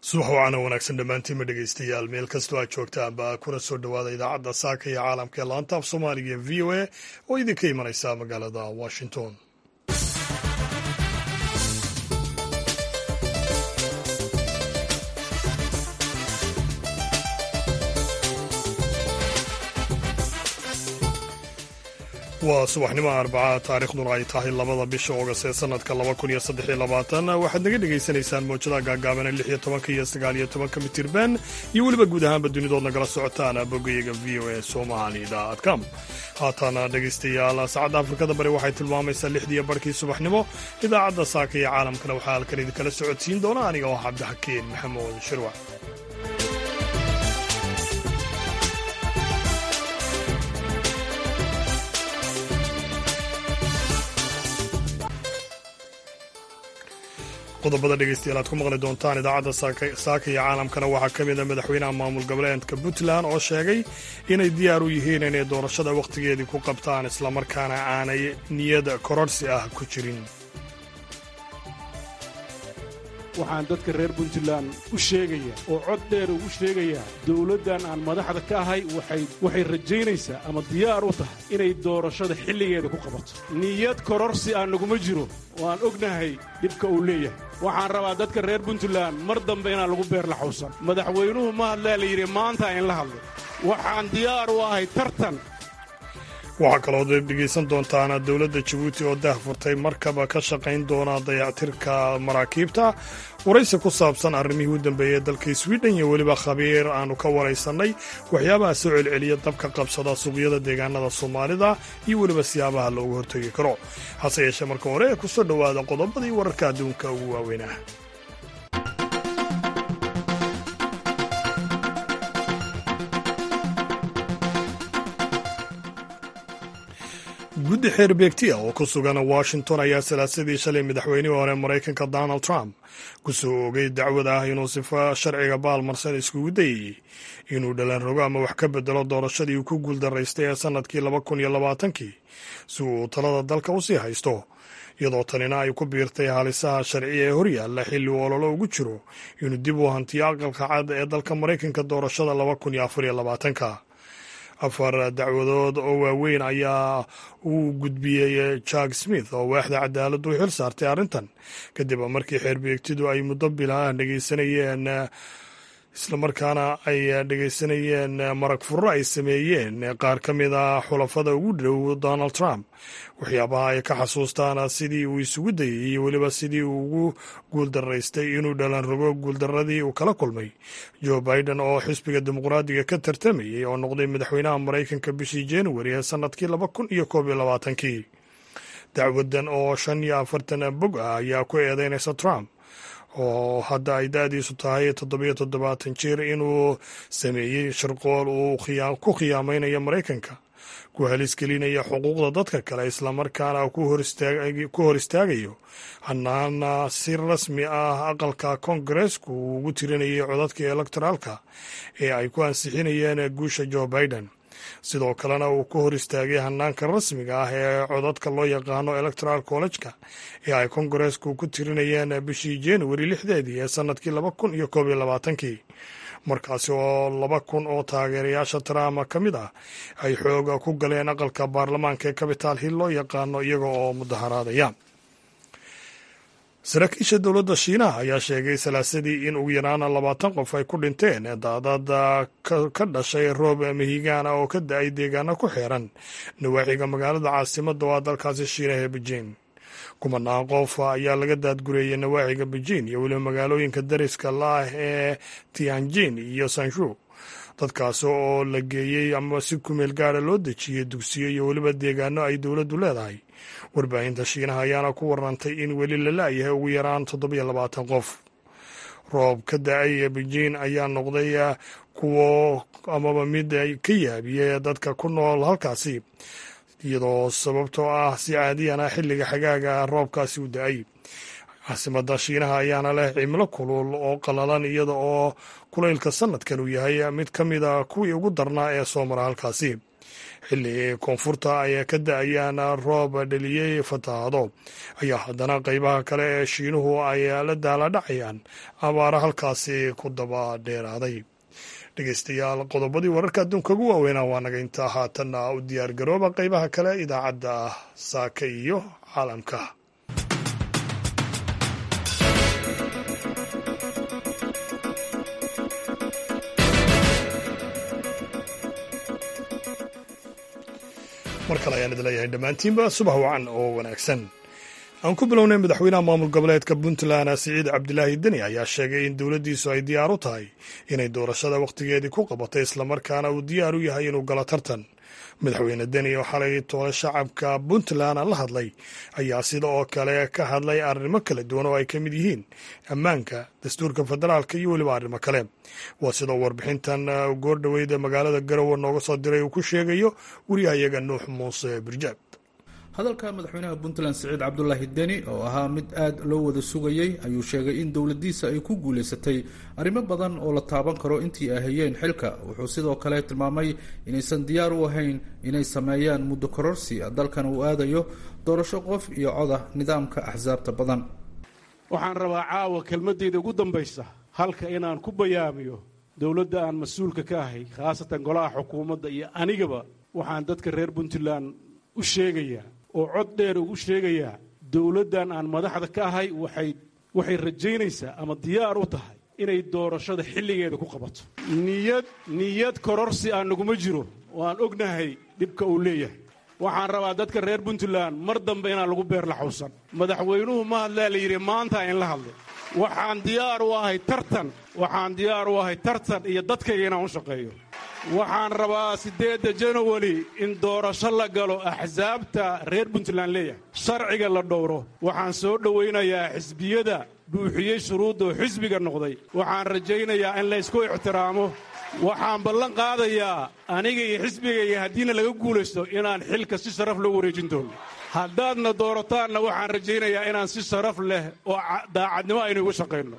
subax wacana wanaagsan dhammaantiinma dhegaystayaal meel kastoo aad joogtaanba kuna soo dhowaada idaacadda saaka iyo caalamka ee laanta af soomaaliga ee v o a oo idinka imanaysa magaalada washington waa subaxnimo arbaca taariikhduna ay tahay labada bisha oogast ee sanadka laba kun iyo saddex iyo labaatan waxaad naga dhagaysanaysaan mawjadaha gaagaabana lix iyo tobanka iyo sagaal iyo tobanka mitirban iyo weliba guud ahaanba dunidood nagala socotaan boggayaga v o a somali com haatana dhegaystayaal saacadda afrikada bari waxay tilmaamaysaa lixdiiyo barhkii subaxnimo idaacadda saaka iyo caalamkana waxaa halkan idinkala socodsiin doona aniga oo cabdixakiin maxamuud shirwac qodobada dhegeystayaal aad ku maqli doontaan idaacadda saaka iyo caalamkana waxaa ka mid a madaxweynaha maamul goboleedka puntland oo sheegay inay diyaar u yihiin inay doorashada wakhtigeedii ku qabtaan islamarkaana aanay niyad kororhsi ah ku jirin waxaan dadka reer puntland u sheegaya oo cod dheer ugu sheegayaa dawladdan aan madaxda ka ahay waxay rajaynaysaa ama diyaar u tahay inay doorashada xilligeeda ku qabato niyad kororsi aan naguma jiro oo aan ognahay dhibka uu leeyahay waxaan rabaa dadka reer puntland mar dambe inaan lagu beer laxawsan madaxweynuhu ma hadlaa la yidhi maanta in la hadlay waxaan diyaar u ahay tartan waxaa kaloo dhegaysan doontaan dowladda jabuuti oo dah furtay markaba ka shaqayn doona dayactirka maraakiibta waraysi ku saabsan arrimihii u dambeeyey dalka swiden iyo weliba khabiir aanu ka waraysannay waxyaabaha soo celceliya dabka qabsada suuqyada deegaanada soomaalida iyo weliba siyaabaha loogu hortegi karo hase yeeshee marka hore ee ku soo dhowaada qodobadii wararka adduunka ugu waaweynah guddi xeer beegti ah oo ku sugan washington ayaa salaasadii shalay madaxweynihii hore maraykanka donald trump ku soo ogay dacwad ah inuu sifo sharciga baalmarsan iskugu dayayey inuu dhalan rogo ama wax ka bedelo doorashadii uu ku guuldaraystay ee sannadkii laba kun iyo labaatankii si uu talada dalka u sii haysto iyadoo tanina ay ku biirtay halisaha sharciya ee horyaalla xilli uu ololo ugu jiro inuu dib u hantiyo aqalka cad ee dalka maraykanka doorashada laba kun iyo afar iyo labaatanka afar dacwadood oo waaweyn ayaa uu gudbiyey jack smith oo waaxda cadaaladdu u xil saartay arrintan kadib markii xeerbeegtidu ay muddo bilaah dhegeysanayeen islamarkaana ay dhegeysanayeen marag furro ay sameeyeen qaar ka mid a xulafada ugu dhow donald trump waxyaabaha ay ka xasuustaan sidii uu isugu dayay iyo weliba sidii uu ugu guuldaraystay inuu dhalan rogo guuldaradii uu kala kulmay joe biden oo xisbiga dimuqraadiga ka tartamayey oo noqday madaxweynaha maraykanka bishii januari ee sannadkii laba kun iyo koob iyo labaatankii dacwadan oo shan iyo afartan bog ah ayaa ku eedeynaysa trump oo hadda ay da-diisu tahay toddobiyo toddobaatan jir inuu sameeyey shirqool uu ku khiyaamaynayo maraykanka ku halisgelinaya xuquuqda dadka kale islamarkaana ku hor istaagayo hanaana si rasmi ah aqalka koongareesku uu ugu tirinayay codadka elektoraalka ee ay ku ansixinayeen guusha joe biden sidoo kalena uu ku hor istaagay hanaanka rasmiga ah ee codadka loo yaqaano electoral college-ka ee ay kongareesku ku tirinayeen bishii januari lixdeedii ee sannadkii laba kun iyo koob iyo labaatankii markaasi oo laba kun oo taageerayaasha trump ka mid ah ay xooga ku galeen aqalka baarlamaanka ee capital hill loo yaqaano iyaga oo mudaharaadaya saraakiisha dowladda shiinaha ayaa sheegay salaasadii in ugu yaraan labaatan qof ay ku dhinteen daadad ka dhashay roob mihigaana oo ka da-ay deegaano ku xeeran nawaaxiga magaalada caasimadda oo ah dalkaasi shiinaha ee beijing kumanaan qof ayaa laga daadgureeyey nawaaxiga beijing iyo weliba magaalooyinka dariska laah ee tianjin iyo sanshu dadkaasi oo la geeyey ama si kumeel gaara loo dejiyey dugsiyo iyo weliba deegaano ay dowladdu leedahay warbaahinta shiinaha ayaana ku warantay in weli la la-yahay ugu yaraan toddobiyo labaatan qof roob ka da-ay ee beijing ayaa noqday kuwo amaba mid ka yaabiyey dadka ku nool halkaasi iyadoo sababtoo ah si caadiyana xilliga xagaaga roobkaasi u da-ay caasimadda shiinaha ayaana leh cimilo kulul oo qalalan iyada oo kulaylka sanadkan uu yahay mid ka mid a kuwii ugu darnaa ee soo mara halkaasi xilli koonfurta ay ka da-ayaan roob dheliyey fatahaado ayaa haddana qeybaha kale ee shiinuhu ay la daala dhacayaan abaara halkaasi ku daba dheeraaday dhegeystayaal qodobadii wararka adduunka ugu waaweynaa waa naga intaa haatanna u diyaar garooba qeybaha kale idaacadda saaka iyo caalamka mar kale ayaan idin leeyahay dhammaantiinba subax wacan oo wanaagsan aan ku bilownay madaxweynaha maamul goboleedka puntland siciid cabdilaahi deni ayaa sheegay in dowladdiisu ay diyaar u tahay inay doorashada wakhtigeedii ku qabatay islamarkaana uu diyaar u yahay inuu galo tartan madaxweyne deni oo xalay toole shacabka puntland la hadlay ayaa sida oo kale ka hadlay arrimo kala duwan oo ay ka mid yihiin ammaanka dastuurka federaalka iyo weliba arrimo kale waa sidoo warbixintan goordhoweyd ee magaalada garowe nooga soo diray uu ku sheegayo wariyahayaga nuux muuse birjaab hadalka madaxweynaha puntland siciid cabdulaahi deni oo ahaa mid aad loo wada sugayey ayuu sheegay in dowladiisa ay ku guulaysatay arrimo badan oo la taaban karo intii ay hayeen xilka wuxuu sidoo kale tilmaamay inaysan diyaar u ahayn inay sameeyaan muddo kororsi dalkan uu aadayo doorasho qof iyo coda nidaamka axsaabta badan waxaan rabaa caawa kelmadeyda ugu dambaysa halka inaan ku bayaamiyo dowladda aan mas-uulka ka ahay khaasatan golaha xukuumadda iyo anigaba waxaan dadka reer puntland u sheegayaa oo cod dheer ugu sheegayaa dowladdan aan madaxda ka ahay waxay waxay rajaynaysaa ama diyaar u tahay inay doorashada xilligeeda ku qabato niyad niyad kororsi aan naguma jiro oo aan ognahay dhibka uu leeyahay waxaan rabaa dadka reer puntland mar dambe inaan lagu beer laxawsan madaxweynuhu ma hadlaa la yidhi maanta in la hadlay waxaan diyaar u ahay tartan waxaan diyaar u ahay tartan iyo dadkayga inaan u shaqeeyo waxaan rabaa siddeedda janawari in doorasho la galo axsaabta reer puntland leeyahay sharciga la dhowro waxaan soo dhowaynayaa xisbiyada buuxiyey shuruuddoo xisbiga noqday waxaan rajaynayaa in laysku ixtiraamo waxaan ballan qaadayaa aniga iyo xisbigayga haddiina laga guulaysto inaan xilka si sharaf loo wareejin doono haddaadna doorataan waxaan rajaynayaa inaan si sharaf leh oo daacadnimo aynu igu shaqayno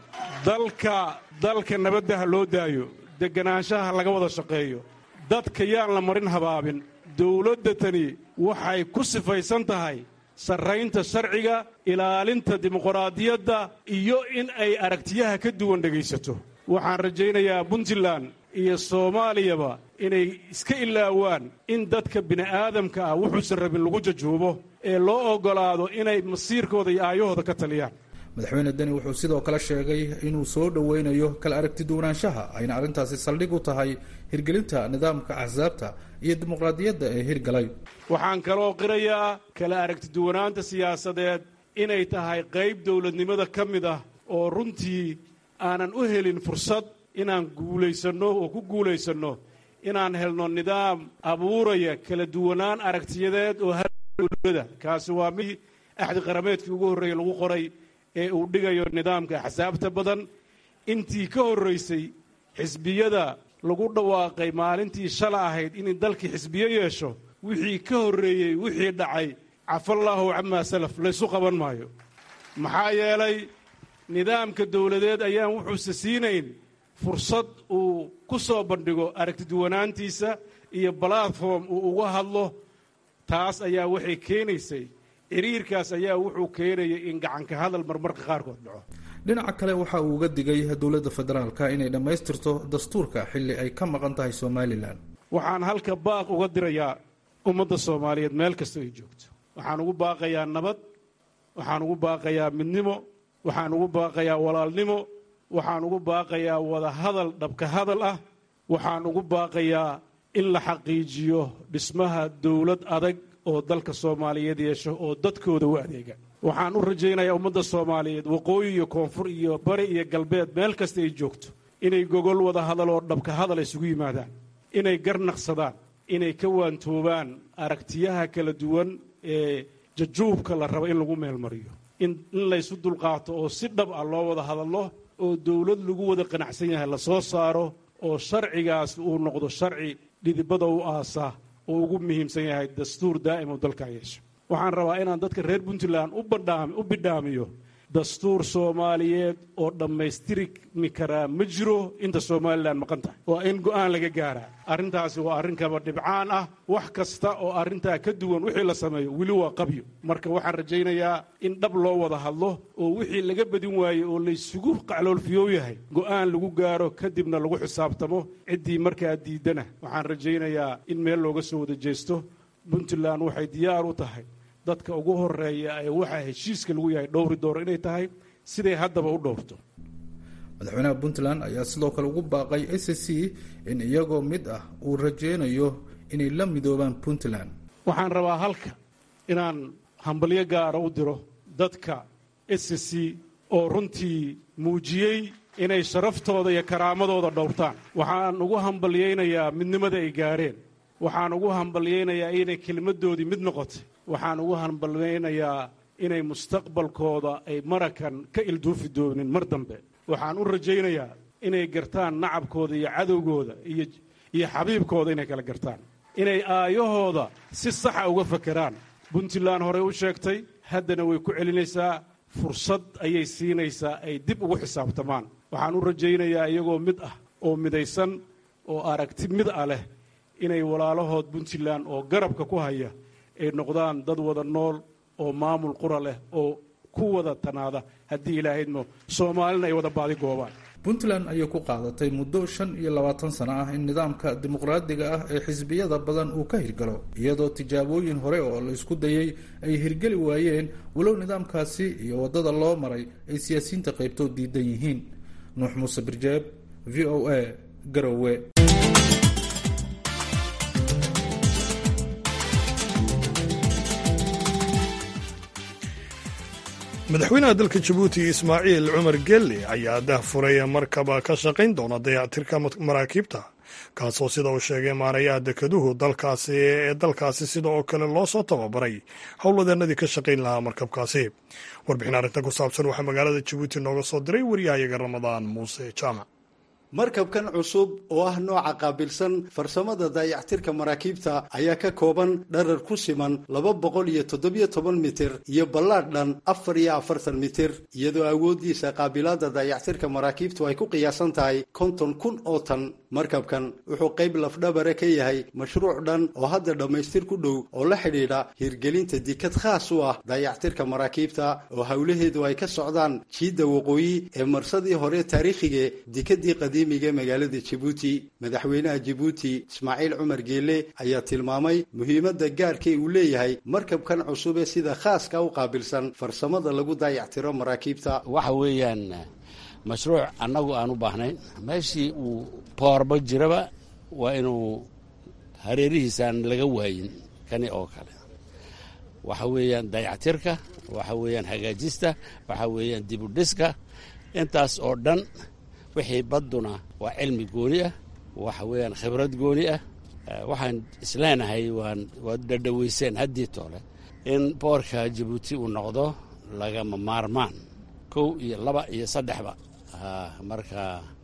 dalka dalka nabadda ha loo daayo deganaanshaha laga wada shaqeeyo dadka yaan la marin habaabin dowladda tani waxay ku sifaysan tahay sarraynta sharciga ilaalinta dimuqraadiyadda iyo in ay aragtiyaha ka duwan dhegaysato waxaan rajaynayaa puntland iyo soomaaliyaba inay iska ilaawaan in dadka bini'aadamka ah wuxuusan rabin lagu jajuubo ee loo oggolaado inay masiirkooda iyo aayahooda ka taliyaan madaxweyne deni wuxuu sidoo kale sheegay inuu soo dhoweynayo kala aragti duwanaanshaha ayna arrintaasi saldhig u tahay hirgelinta nidaamka axsaabta iyo dimuqraadiyadda ee hirgalay waxaan kaloo qirayaa kala aragti duwanaanta siyaasadeed inay tahay qayb dowladnimada ka mid ah oo runtii aanan u helin fursad inaan guulaysanno oo ku guulaysanno inaan helno nidaam abuuraya kala duwanaan aragtiyadeed oo dowlada kaasi waa mid axdi qarameedkii ugu horreeyey lagu qoray ee uu dhigayo nidaamka axsaabta badan intii ka horraysay xisbiyada lagu dhawaaqay maalintii shala ahayd inay dalkii xisbiyo yeesho wixii ka horreeyey wixii dhacay cafallaahu camaa salaf laysu qaban maayo maxaa yeelay nidaamka dowladeed ayaan wuxuuse siinayn fursad uu ku soo bandhigo aragtiduwanaantiisa iyo balatform uu uga hadlo taas ayaa waxay keenaysay xiriirkaas ayaa wuxuu keenayay in gacanka hadal marmarka qaarkood dhaco dhinaca kale waxa uu uga digay dowladda federaalka inay dhammaystirto dastuurka xilli ay ka maqan tahay somalilan waxaan halka baaq uga dirayaa ummadda soomaaliyeed meel kasta ay joogto waxaan ugu baaqayaa nabad waxaan ugu baaqayaa midnimo waxaan ugu baaqayaa walaalnimo waxaan ugu baaqayaa wada hadal dhabka hadal ah waxaan ugu baaqayaa in la xaqiijiyo dhismaha dowlad adag oo dalka soomaaliyeed yeesho oo dadkooda u adeega waxaan u rajaynayaa ummadda soomaaliyeed waqooyi iyo koonfur iyo bari iyo galbeed meel kasta ay joogto inay gogol wada hadal oo dhabka hadal isugu yimaadaan inay garnaqsadaan inay ka waantoobaan aragtiyaha kala duwan ee jajuubka la rabo in lagu meelmariyo in laysu dulqaato oo si dhab ah loo wada hadallo oo dowlad lagu wada qanacsan yahay la soo saaro oo sharcigaas uu noqdo sharci dhidibada u aasa oo ugu muhiimsan yahay dastuur daa'im oo dalkaa yeesho waxaan rabaa inaan dadka reer puntland u bidhaamiyo dastuur soomaaliyeed oo dhammaystirmi karaa ma jiro inta somalilan maqan tahay waa in go'aan laga gaaraa arrintaasi waa arrin kaba dhibcaan ah wax kasta oo arrintaa ka duwan wixii la sameeyo weli waa qabyo marka waxaan rajaynayaa in dhab loo wada hadlo oo wixii laga badin waaye oo laysugu qacloolfiyoow yahay go'aan lagu gaaro kadibna lagu xisaabtamo ciddii markaa diidana waxaan rajaynayaa in meel looga soo wada jeesto puntland waxay diyaar u tahay dadka ugu horeeya ee waxaa heshiiska lagu yahay dhowri dooro inay tahay siday haddaba u dhowrto madaxweynaha puntland ayaa sidoo kale ugu baaqay s c in iyagoo mid ah uu rajeynayo inay la midoobaan puntland waxaan rabaa halka inaan hambalyo gaara u diro dadka s c oo runtii muujiyey inay sharaftooda iyo karaamadooda dhowrtaan waxaan ugu hambalyaynayaa midnimada ay gaareen waxaan ugu hambalyaynayaa inay kelmaddoodii mid noqotay waxaan ugu hambalyaynayaa inay mustaqbalkooda ay marakan ka ilduufi doonin mar dambe waxaan u rajaynayaa inay gartaan nacabkooda iyo cadowgooda iyo iyo xabiibkooda inay kala gartaan inay aayahooda si saxa uga fakeraan puntland horey u sheegtay haddana way ku celinaysaa fursad ayay siinaysaa ay dib ugu xisaabtamaan waxaan u rajaynayaa iyagoo mid ah oo midaysan oo aragti mid ah leh inay walaalahood puntland oo garabka ku haya ay noqdaan dad wada nool oo maamul qura leh oo ku wada tanaada haddii ilaahaydmo soomaalina ay wada baadi goobaan puntland ayay ku qaadatay muddo shan iyo labaatan sano ah in nidaamka dimuqraadiga ah ee xisbiyada badan uu ka hirgalo iyadoo tijaabooyin hore oo la isku dayay ay hirgeli waayeen walow nidaamkaasi iyo waddada loo maray ay siyaasiyiinta qaybtood diidan yihiin nuux muuse birjeeb v o a garowe madaxweynaha dalka jabuuti ismaaciil cumar gelle ayaa dahfuray markaba ka shaqayn doona dayactirka maraakiibta kaasoo sida uu sheegay maarayaha dekeduhu dalkaasi ee dalkaasi sida oo kale loo soo tababaray howlwadeenadii ka shaqayn lahaa markabkaasi warbixin arrintan ku saabsan waxaa magaalada jabuuti nooga soo diray waryahayaga ramadaan muuse jaamac markabkan cusub oo ah nooca qaabilsan farsamada daayactirka maraakiibta ayaa ka kooban dharar ku siman laba boqol iyo toddobiyo toban mitir iyo ballaadh dhan afar iyo afartan mitir iyadoo awooddiisa qaabilaadda daayactirka maraakiibtu ay ku qiyaasan tahay konton kun oo tan markabkan wuxuu qayb lafdhabare ka yahay mashruuc dhan oo hadda dhammaystir ku dhow oo la xidhiidha hirgelinta dikad khaas u ah daayactirka maraakiibta oo howlaheedu ay ka socdaan jiidda waqooyi ee marsadii hore taariikhige dikadii qadiimiga magaalada jabuuti madaxweynaha jabuuti ismaaciil cumar geele ayaa tilmaamay muhiimadda gaarka uu leeyahay markabkan cusub ee sida khaaska u qaabilsan farsamada lagu daayactiro maraakiibta waxa weeyaan mashruuc annagu aan u baahnayn meeshii uu boorba jiraba waa inuu hareerihiisaan laga waayin kani oo kale waxa weeyaan dayactirka waxa weeyaan hagaajista waxa weeyaan dibudhiska intaas oo dhan wixii badduna waa cilmi gooni ah waxa weeyaan khibrad gooni ah waxaan isleenahay waan waad dhadhaweyseen haddii toole in boorka jabuuti uu noqdo lagama maarmaan kow iyo laba iyo saddexba marka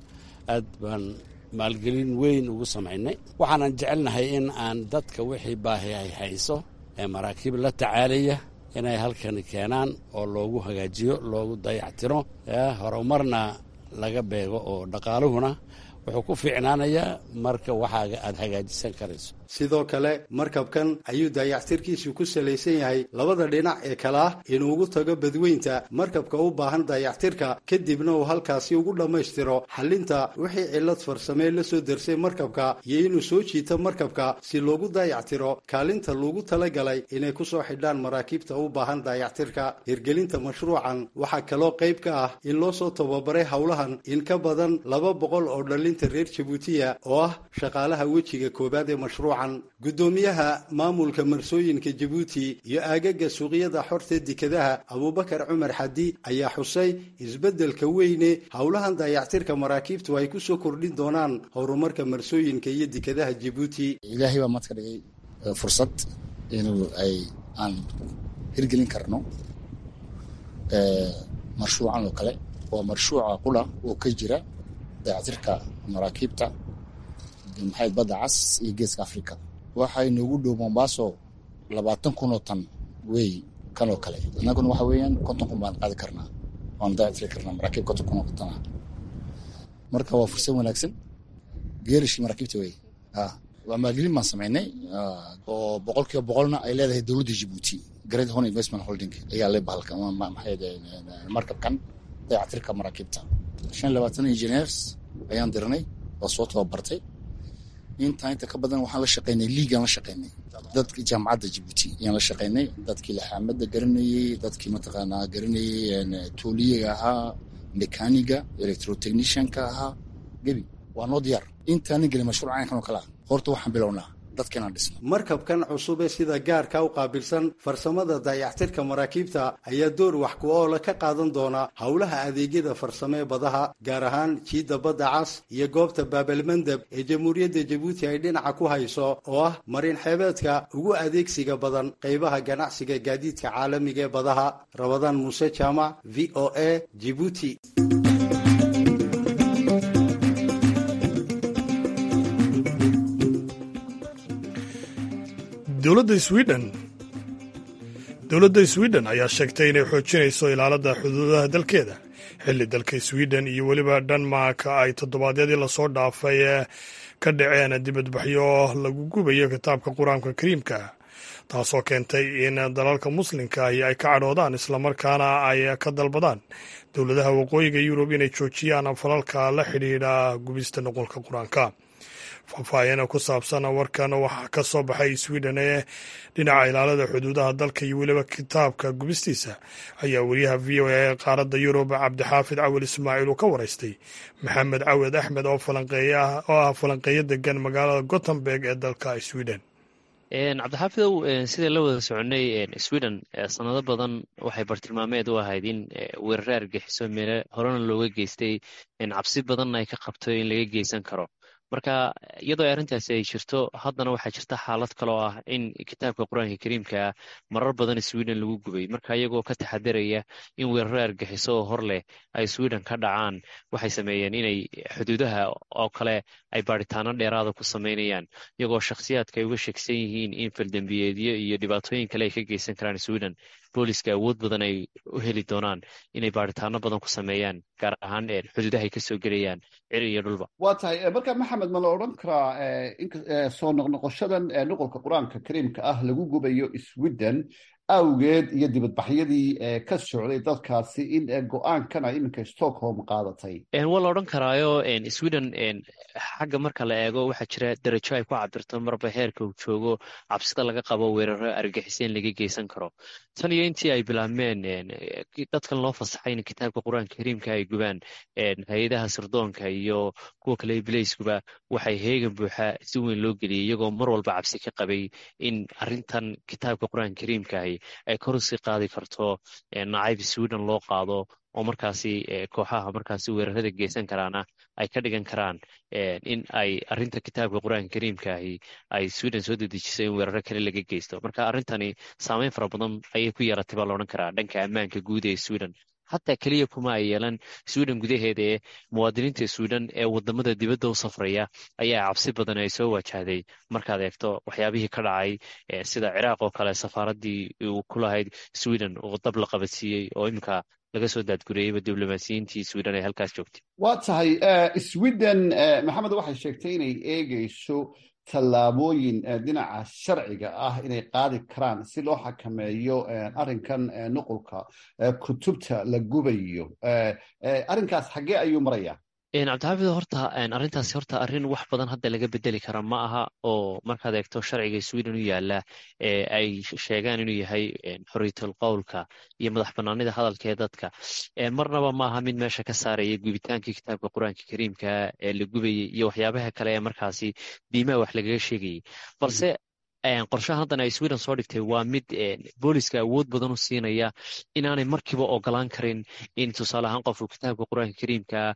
aad baan maalgelin weyn ugu samaynay waxaanan jecelnahay in aan dadka wixii baahi ay hayso ee maraakiib la tacaalaya inay halkani keenaan oo loogu hagaajiyo loogu dayactiro horumarna laga beego oo dhaqaaluhuna wuxuu ku fiicnaanayaa marka waxaaga aad hagaajisan karayso sidoo kale markabkan ayuu daayactirkiisu ku salaysan yahay labada dhinac ee kale ah inuu ugu tago badweynta markabka u baahan daayactirka kadibna uu halkaasi ugu dhammaystiro xallinta wixii cillad farsamee la soo darsay markabka iyo inuu soo jiito markabka si loogu daayactiro kaalinta loogu talagalay inay ku soo xidhaan maraakiibta u baahan daayactirka hirgelinta mashruucan waxaa kaloo qayb ka ah in loo soo tababaray howlahan in ka badan laba boqol oo dhallinta reer jabuutiya oo ah shaqaalaha wejiga koowaad ee mashruuc guddoomiyaha maamulka marsooyinka jabuuti iyo aagaga suuqyada xorta dekadaha abuubakar cumar xadi ayaa xusay isbeddelka weyne howlahan daayactirka maraakiibtu ay ku soo kordhin doonaan horumarka marsooyinka iyo dekadaha jabuuti ilaahay baa maadka dhigay fursad inuu ay aan hirgelin karno marshuucan oo kale waa marshuuca qula oo ka jira daayactirka maraakiibta maxayd badda cas iyo geeska africa waxay noogu dhow mombaaso labaatan kun oo tan wey kan oo kale annaguna waxa weeyaan konton kun baan qaadi karnaa waan dayactiri karnaa maraakiib konton kun oo kontona marka waa fursad wanaagsan geerishii maraakiibta wey waa maalgelin baan samaynay oo boqol kiiba boqolna ay leedahay dowladda jibuuti great hon investment holding ayaa le bahalka markabkan dayactirka maraakiibta shan labaatan engineers ayaan diranay oo soo tababartay intaa inta ka badan waxaan la shaqaynay liigaan la shaqaynay dadki jaamacadda jibuuti ayaan la shaqaynay dadkii laxaamada garanayey dadkii mataqaanaa garanayey tooliyaga ahaa mekaniga electrotechnicianka ahaa gebi waa noo diyaar intaanin gelin mashruuc caynkan oo kale ah horta waxaan bilownaa dadkeenaan dhisno markabkan cusub ee sida gaarka u qaabilsan farsamada dayactirka maraakiibta ayaa door wax ku oola ka qaadan doona howlaha adeegyada farsamo ee badaha gaar ahaan jiidda badda cas iyo goobta baabalmandeb ee jamhuuriyadda jabuuti ay dhinaca ku hayso oo ah marin xeebeedka ugu adeegsiga badan qaybaha ganacsiga gaadiidka caalamiga ee badaha rabadaan muuse jaamac v o a jibuuti dowladda sweden dowladda sweden ayaa sheegtay inay xoojinayso ilaalada xuduudaha dalkeeda xilli dalka sweden iyo weliba dhanmark ay toddobaadyadii lasoo dhaafay ka dhaceen dibadbaxyo lagu gubayo kitaabka qur-aanka kariimka taasoo keentay in dalalka muslimka ahi ay ka cadhoodaan islamarkaana ay ka dalbadaan dowladaha waqooyiga yurub inay joojiyaan falalka la xidhiidha gubista noqolka qur-aanka faahfaahin ku saabsan warkan waxaa ka soo baxay sweden ee dhinaca ilaalada xuduudaha dalka iyo weliba kitaabka gubistiisa ayaa wariyaha v o a ee qaaradda yurub cabdixaafid cawil ismaaciil uu ka waraystay maxamed cawed axmed oo oo ah falanqeeyo degan magaalada gothenburg ee dalka sweden cabdixaafidow sidai la wada soconay sweden sanado badan waxay bartilmaameed u ahayd in weerare argixiso meele horena looga geystay cabsi badanna ay ka qabto in laga geysan karo marka iyadoo arrintaasi ay jirto haddana waxaa jirta xaalad kaloo ah in kitaabka qur-aanka kariimka ah marar badan sweden lagu gubay marka iyagoo ka taxadaraya in weeraro argixiso oo hor leh ay sweden ka dhacaan waxay sameeyeen inay xuduudaha oo kale ay baadhitaano dheeraada ku sameynayaan iyagoo shakhsiyaadka ay uga sheegsan yihiin in faldembiyeedyo iyo dhibaatooyin kale ay ka geysan karaan sweden booliska awood badan ay u heli doonaan inay baadhitaano badan ku sameeyaan gaar ahaan xuduudaha ay kasoo gelayaan ciri iyo dhulba waa tahay marka maxamed ma la odhan karaa soo noqnoqoshadan nuqolka qur-aanka kariimka ah lagu gubayo sweden awgeed iyo dibadbaxyadii ka socday dalkaasi in go-aankana iminka stockholm qaadatay waa la odhan karaayo sweden xagga marka la eego waxaa jira darajo ay ku cabirto marba heerka uu joogo cabsida laga qabo weeraro argixiseen laga geysan karo tan iyo intii ay bilaabmeen dadkan loo fasaxay in kitaabka qur-aanka kariimka ay gubaan hay-adaha sirdoonka iyo kuwa kale bilayskuba waxay heegan buuxa si weyn loo geliyay iyagoo mar walba cabsi ka qabay in arintan kitaabka qur-aanka kariimkaahi ay kor usii qaadi karto nacayb sweden loo qaado oo markaasi kooxaha markaasi weerarada geysan karaana ay ka dhigan karaan in ay arinta kitaabka qur-aanka kariimkaahi ay sweden soo dedejiso in weeraro kale laga geysto marka arrintani saameyn fara badan ayay ku yeelatay baa laodhan karaa dhanka ammaanka guud ee sweden xataa keliya kuma ay yeelan sweden gudaheeda ee muwaadiniinta sweden ee wadamada dibadda u safraya ayaa cabsi badan ay soo wajahday markaad eegto waxyaabihii ka dhacay sida ciraaq oo kale safaaraddii uu ku lahayd sweden oo dab la qabadsiiyey oo iminka laga soo daadgureyeyba diblomaasiyiintii sweden ay halkaas joogtay waa tahay sweden maxamed waxay sheegtay inay eegeyso tallaabooyin dhinaca sharciga ah inay qaadi karaan si loo xakameeyo arrinkan nuqulka kutubta la gubayo arrinkaas xaggee ayuu maraya cabdixaafid horta arrintaasi horta arrin wax badan hadda laga bedeli kara ma aha oo markaad eegto sharciga sweden u yaala ay sheegaan inuu yahay xorriyatul qowlka iyo madax banaanida hadalka ee dadka marnaba ma aha mid meesha ka saaraya gubitaankii kitaabka qur-aanka kariimka ee la gubayay iyo waxyaabaha kale ee markaasi diimaha wax lagaga sheegayay balse qorshahan haddan ay sweden soo dhigtay waa mid booliska awood badan u siinaya inaanay markiiba ogolaan karin in tusaale ahaan qofku kitaabka qur-aanka kariimka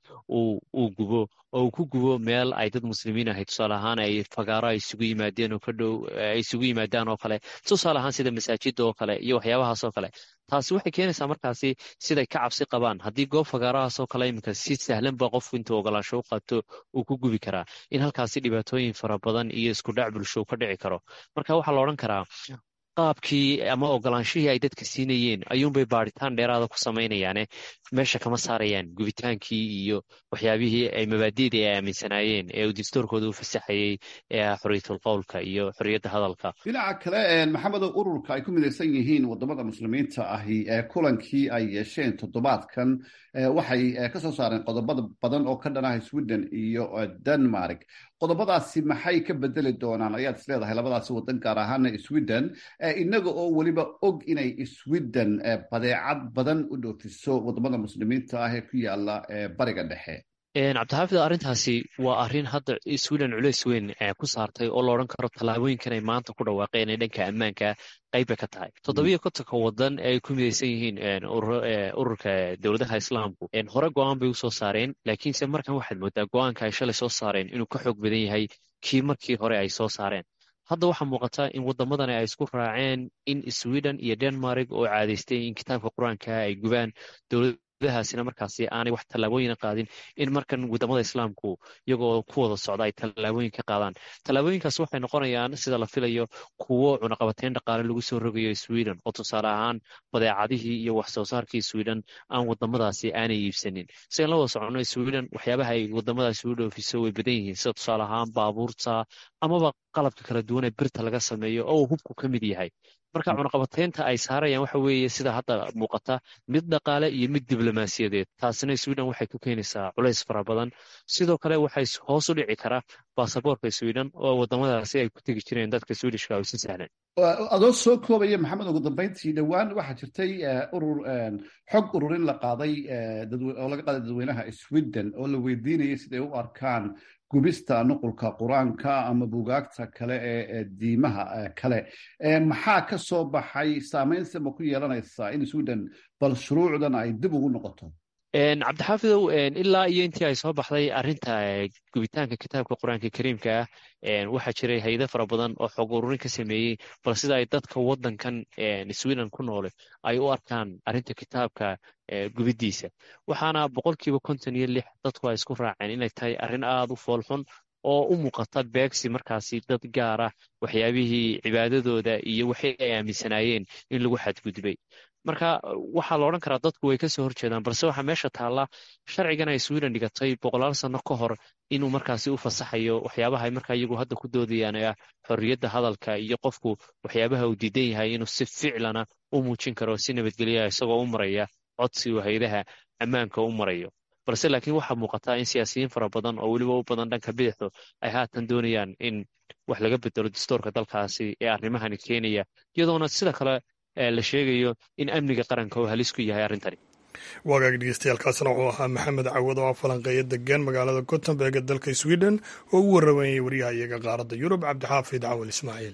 uu gubo oo uu ku gubo meel ay dad muslimiin ahay tusaale ahaan ay fagaaro ay isugu yimaadeen oo ka dhow ay isugu yimaadaan oo kale tusaale ahaan sida masaajida oo kale iyo waxyaabahaas oo kale taasi waxay keenaysaa markaasi siday ka cabsi qabaan haddii goob fagaarahaas oo kale iminka si sahlan ba qofku intuu ogolaansho u qaato uu ku gubi karaa in halkaasi dhibaatooyin fara badan iyo isku dhac bulsho ka dhici karo marka waxaa la odhan karaa qaabkii ama ogolaanshihii ay dadka siinayeen ayuunbay baaritaan dheeraada ku samaynayaane meesha kama saarayaan gubitaankii iyo waxyaabihii ay mabaadi'dii ay aaminsanaayeen ee uu dastuurkooda u fasaxayey ee ah xorriyatul qowlka iyo xorriyadda hadalka dhinaca kale maxamedow ururka ay ku midaysan yihiin wadamada muslimiinta ahi ee kulankii ay yeesheen toddobaadkan waxay ka soo saareen qodobada badan oo ka dhanaha sweden iyo denmark qodobadaasi maxay ka bedeli doonaan ayaad is leedahay labadaasi wadan gaar ahaana sweden inaga oo weliba og inay sweden badeecad badan u dhoofiso wadamada muslimiinta ah ee ku yaala bariga dhexe cabdixaafid arrintaasi waa arrin hadda sweden culeys weyn ku saartay oo la odhan karo tallaabooyinkan ay maanta ku dhawaaqeen ee dhanka ammaanka qayb bay ka tahay toddobiyo kontonka wadan ee ay ku midaysan yihiin ururka dowladaha islaamku hore go-aan bay usoo saareen laakiinse markan waxaad moodaa go-aanka ay shalay soo saareen inuu ka xoog badan yahay kii markii hore ay soo saareen hadda waxaa muuqata in waddamadani ay isku raaceen in sweden iyo denmark oo caadaystay in kitaabka qur-aanka ay gubaan dowladahaasina markaasi aanay wax tallaabooyina qaadin in markan wadamada islaamku iyagoo ku wada socda ay tallaabooyin ka qaadaan tallaabooyinkaas waxay noqonayaan sida la filayo kuwo cunaqabateyn dhaqaale lagu soo rogayo sweden oo tusaale ahaan badeecadihii iyo wax soo saarkii sweden aan wadamadaasi aanay iibsanin sigan la wada socono sweden waxyaabaha ay wadamadaasi u dhoofiso way badan yihiin sida tusaale ahaan baabuurta amaba qalabka kala duwan ee birta laga sameeyo oo uu hubku ka mid yahay marka cunaqabateynta ay saarayaan waxa weeye sida hadda muuqata mid dhaqaale iyo mid diblomaasiyadeed taasina sweden waxay ku keenaysaa culays fara badan sidoo kale waxay hoos u dhici karaa baasaboorka sweden oo wadamadaasi ay ku tegi jireen dadka swedishka oo si sahlan adoo soo koobaya maxamed ugu dambeyntii dhowaan waxaa jirtay urur xog ururin la qaaday oo laga qaaday dadweynaha sweden oo la weydiinayay siday u arkaan gubista nuqulka qur-aanka ama bugaagta kale ee diimaha kale maxaa ka soo baxay saameynse ma ku yeelanaysaa in sweden bal shuruucdan ay dib ugu noqoto cabdixaafidow ilaa iyo intii ay soo baxday arrinta gubitaanka kitaabka qur-aanka kariimka ah waxaa jiray hay-ado fara badan oo xog ururin ka sameeyey bal sida ay dadka waddankan sweden ku noole ay u arkaan arrinta kitaabka gubidiisa waxaana boqolkiiba konton iyo lix dadku ay isku raaceen inay tahay arrin aada u foolxun oo u muuqata beegsi markaasi dad gaar ah waxyaabihii cibaadadooda iyo waxay ay aaminsanaayeen in lagu xadgudbay marka waxaa la odhan karaa dadku way kasoo horjeedaan balse waxaa meesha taalla sharcigan ay sweden dhigatay boqolaal sano ka hor inuu markaasi u fasaxayo waxyaabaha ay markaa iyagu hadda ku doodayaan ee ah xorriyadda hadalka iyo qofku waxyaabaha uu diidan yahay inuu si ficlana u muujin karo si nabadgelya isagoo u maraya codsi uu hay-adaha ammaanka u marayo balse laakiin waxaa muuqataa in siyaasiyiin fara badan oo weliba u badan dhanka bidixdu ay haatan doonayaan in wax laga bedelo dastuurka dalkaasi ee arrimahani keenaya iyadoona sida kale la sheegayo in amniga qaranka uu halis ku yahay arrintani waagaag dhegeystayaaalkaasna wuxuu ahaa maxamed cawad oo ah falanqeeya degan magaalada gotemberg ee dalka sweden oo u waramayay waryaha iyaga qaaradda yurub cabdixaafid cawal ismaaciil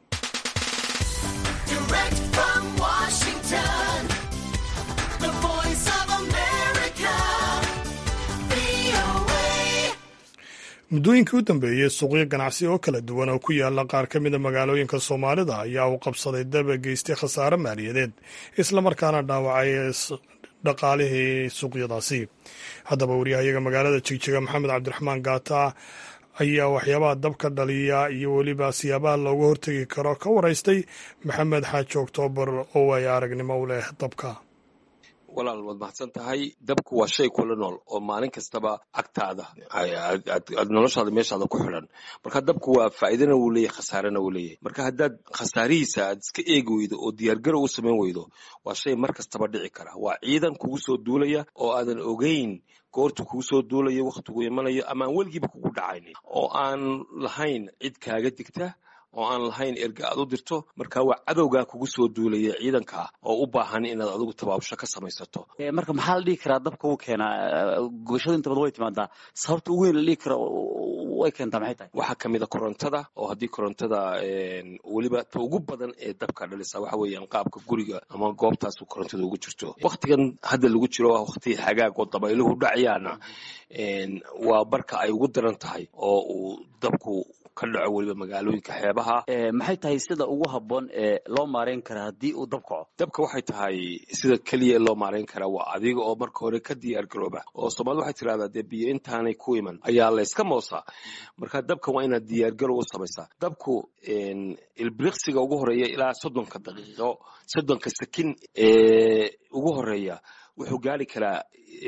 muddooyinkii u dambeeyey suuqyo ganacsi oo kala duwan oo ku yaala qaar ka mida magaalooyinka soomaalida ayaa uu qabsaday daba geystay khasaare maaliyadeed islamarkaana dhaawacay dhaqaalihii suuqyadaasi haddaba waryahayaga magaalada jigjiga maxamed cabdiraxmaan gaata ayaa waxyaabaha dabka dhaliya iyo weliba siyaabaha looga hortegi karo ka waraystay maxamed xaaji oktoobar oo ay aragnimo u leh dabka walaal waad mahadsan tahay dabku waa shay kula nool oo maalin kastaba agtaada aad noloshaada meeshaada ku xidhan marka dabku waa faa'iidana wuu leeyahy khasaarena wuu leeyahay marka haddaad khasaarihiisa aad iska eegi weydo oo diyaargarow u samayn weydo waa shay mar kastaba dhici kara waa ciidan kugu soo duulaya oo aadan ogeyn goortu kugu soo duulayo wakhtigu imanayo ama aan weligiiba kugu dhacaynin oo aan lahayn cid kaaga digta oo aan lahayn erga aad u dirto marka waa cadowgaa kugu soo duulaya ciidankaa oo u baahan inaad adigu tabaabusho ka samaysato marka maxaa la dhihi karaa dabka u keenaa gubashada inta badan way timaadaa sababta ugu weyn la dhihi karo way keentaa maxay tahay waxaa ka mida korontada oo haddii korontada weliba ta ugu badan ee dabka dhalisa waxa weeyaan qaabka guriga ama goobtaas korontada ugu jirto waktigan hadda lagu jiro waa wakti xagaag oo dabayluhu dhacayaana waa barka ay ugu daran tahay oo uu dabku ka dhaco weliba magaalooyinka xeebaha maxay tahay sida ugu habboon ee loo maareyn kara haddii uu dab kaco dabka waxay tahay sida keliya loo maareyn karaa waa adiga oo marka hore ka diyaar garooba oo soomaalida waxay tirahdaa dee biyo intaanay ku iman ayaa layska moosaa marka dabka waa inaad diyaargarow u samaysaa dabku ilbiriqsiga ugu horeeya ilaa soddonka daqiiqo soddonka sakin ee ugu horeeya wuxuu gaari karaa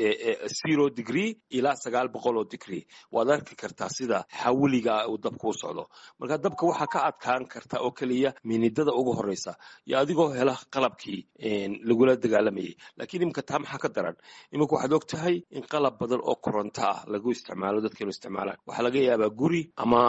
zero degree ilaa sagaal boqol oo degree waad arki kartaa sida xawiliga uu dabka u socdo marka dabka waxaa ka adkaan karta oo keliya minidada ugu horeysa iyo adigoo hela qalabkii lagula dagaalamayay lakiin iminka taa maxaa ka daran iminka waxaad og tahay in qalab badan oo koronto ah lagu isticmaalo dadkeenu isticmaalaan waxaa laga yaabaa guri ama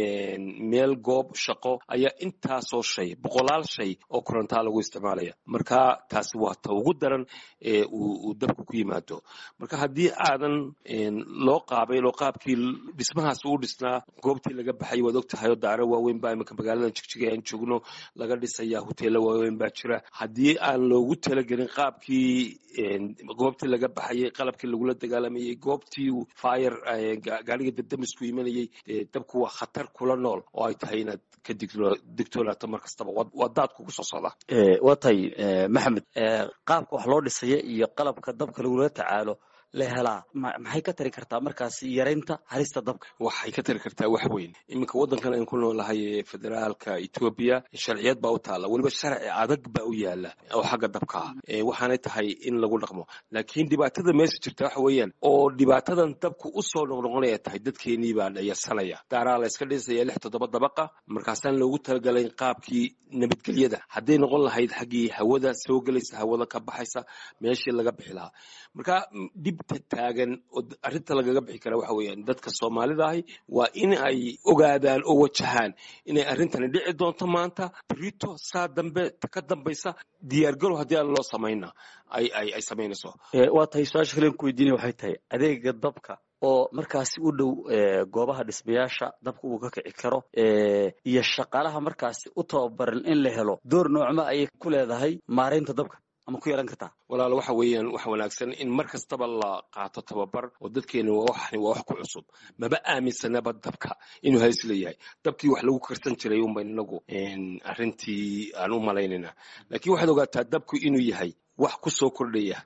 meel goob shaqo ayaa intaasoo shay boqolaal shay oo korontaa lagu isticmaalaya marka taasi waa ta ugu daran ee uu dabka ku yimaado marka haddii aadan loo qaabayn oo qaabkii dhismahaas uu dhisnaa goobtii laga baxay waad og tahay oo daaro waaweyn baa iminka magaaladan jigjiga aan joogno laga dhisaya hoteelo waaweyn baa jira haddii aan loogu talagelin qaabkii goobtii laga baxayay qalabkii lagula dagaalamayay goobtii fire gaariga dabdamisku imanayay dabku waa khatar kula nool oo ay tahay inaad ka digtoonaato mar kastaba waa daad kugu soo socda waa tahay maxamed qaabka wax loo dhisaya iyo qalabka dabka lagula tacaalo la helaa maxay ka tari kartaa markaas yaraynta halista dabka waxay ka tari kartaa wax weyn iminka waddankan aan ku noolahay ee federaalka etoobiya sharciyad baa u taalla weliba sharci adag baa u yaala oo xagga dabka ah waxaanay tahay in lagu dhaqmo laakiin dhibaatada meesha jirta waxa weeyaan oo dhibaatadan dabku u soo noqnoqonaya tahay dadkeenii baa dhayarsanaya daaraa la yska dhisaya lix toddoba dabaqa markaasaan loogu talagalayn qaabkii nabadgelyada hadday noqon lahayd xaggii hawada soo gelaysa hawada ka baxaysa meeshii laga bixi lahaa marka dhibta taagan oo arrinta lagaga bixi kara waxa weeyaan dadka soomaalida ahi waa in ay ogaadaan oo wajahaan inay arrintani dhici doonto maanta brito saa dambe ka dambaysa diyaargalo haddii aan loo samayna ay ay ay samaynayso waa tahay su-aasha kalen ku weydiinaya waxay tahay adeega dabka oo markaasi u dhow goobaha dhismayaasha dabka uu ka kici karo iyo shaqaalaha markaasi u tababaran in la helo door noocma ayay ku leedahay maaraynta dabka ama ku yeelan kartaa walaal waxa weeyaan waxa wanaagsan in mar kastaba la qaato tababar oo dadkeena waa wax waa wax ku cusub maba aaminsanaba dabka inuu halis leeyahay dabkii wax lagu karsan jiray unba inagu arrintii aan u malaynayna laakiin waxaad ogaataa dabku inuu yahay wax ku soo kordhaya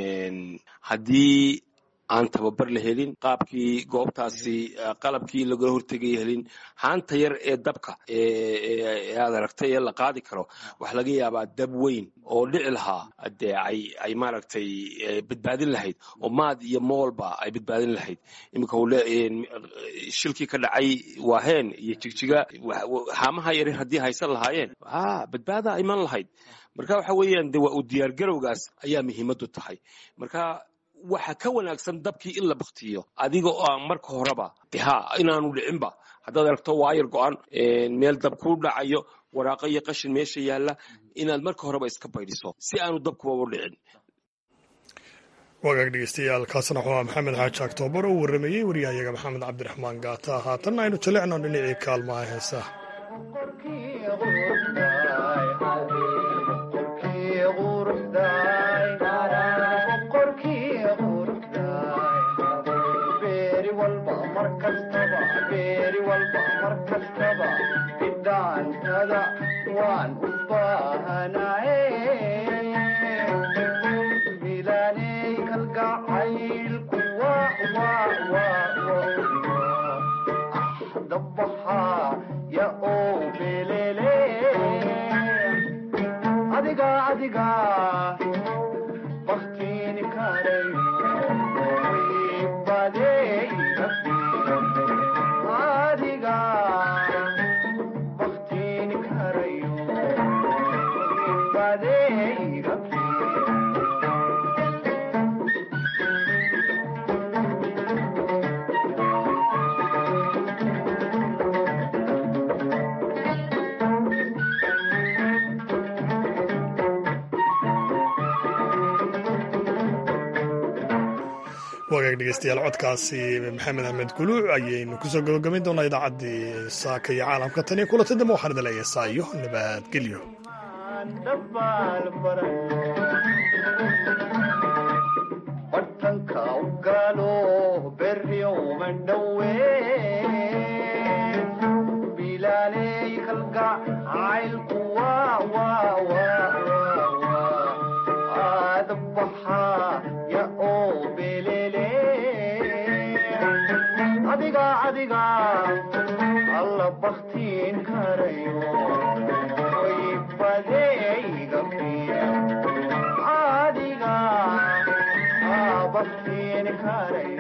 haddii aan tababar la helin qaabkii goobtaasi qalabkii lagala hortegaya helin haanta yar ee dabka aad aragtay ee la qaadi karo waxa laga yaabaa dab weyn oo dhici lahaa dee ay ay maaragtay badbaadin lahayd oo maad iyo moolba ay badbaadin lahayd iminka shilkii ka dhacay waaheen iyo jigjiga haamaha yar haddii haysan lahaayeen a badbaada iman lahayd marka waxa weeyaan de waa uu diyaargarowgaas ayaa muhiimadu tahay marka waxa ka wanaagsan dabkii in la baktiyo adiga oo aan marka horeba ha inaanu dhicinba haddaad aragto waayar go-an meel dab ku dhacayo waraaqo iyo qashin meesha yaalla inaad marka horeba iska baydhiso si aanu dabkuba u dhicin wagaag dhegeystayaal kaasna waxaa maxamed xaaji aktoobar oo warramayey waryahayaga maxamed cabdiraxmaan gaata haatanna aynu jalecno dhinacii kaalmaha heesaha wagaag dhegeystayaal codkaasi maxamed axmed kuluuc ayaynu kusoo gabagabayn doonaa idaacaddii saaka iyo caalamka tan iyo kulanta dambe waxaan idin leeyahay saayo nabadgelyo adiga adiga alla baktiin karayo oy badeeyga adiga baktiin karayo